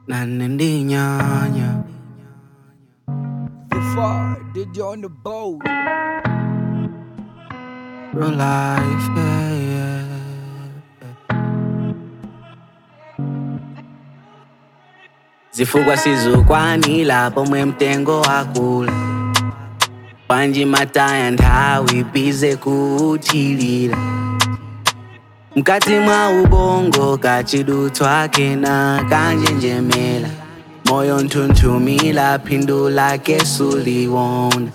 nanendinyanya Before did you on the boat? real life yeah, yeah. zifukwa sizukwanila pomwe mtengo wakula panji mataya nthawi bize kuuthilira mkati mwa ubongo kachidutswa kena kanjenjemela moyo nthunthumila phindu lake suliwona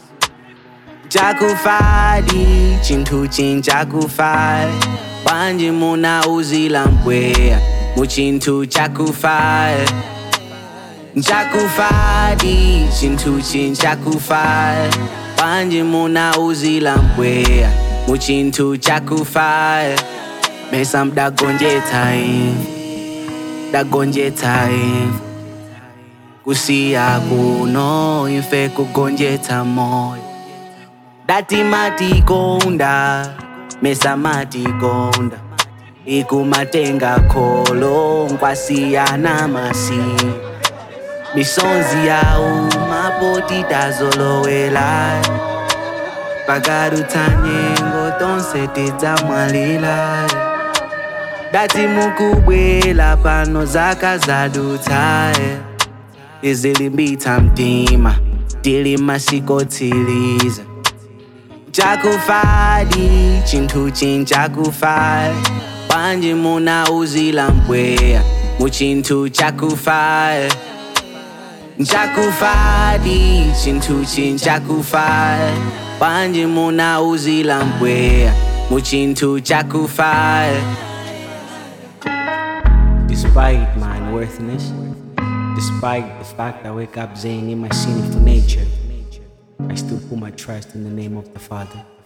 chakufadi chinthu chinchakufali panji muna uzila mpweya muchinthu chakufali nchakufadi chinthu chinchakufali panji muna uzila mpweya muchinthu chakufali mesa mdagonjetsa imvi dagonjetsa imvi kusiya kuno ife kugonjetsa moyo dati matikonda mesa matikonda ikumatenga kholo nkwasiyana masiya misonzi yawo mapoti tazolowela pakarutsa nyengo tonse tidzamwalira dati mukubwela pano zaka zadutsa izilimbitsa mtima tili masikotsiriza chakufadi chinthu chinchakufali panji muna uzila mpweya muchinthu chakufali nchakufadi chinthu chinchakufali panji muna uzila mpweya muchinthu chakufali Despite my unworthiness, despite the fact I wake up saying in my sinful nature, I still put my trust in the name of the Father.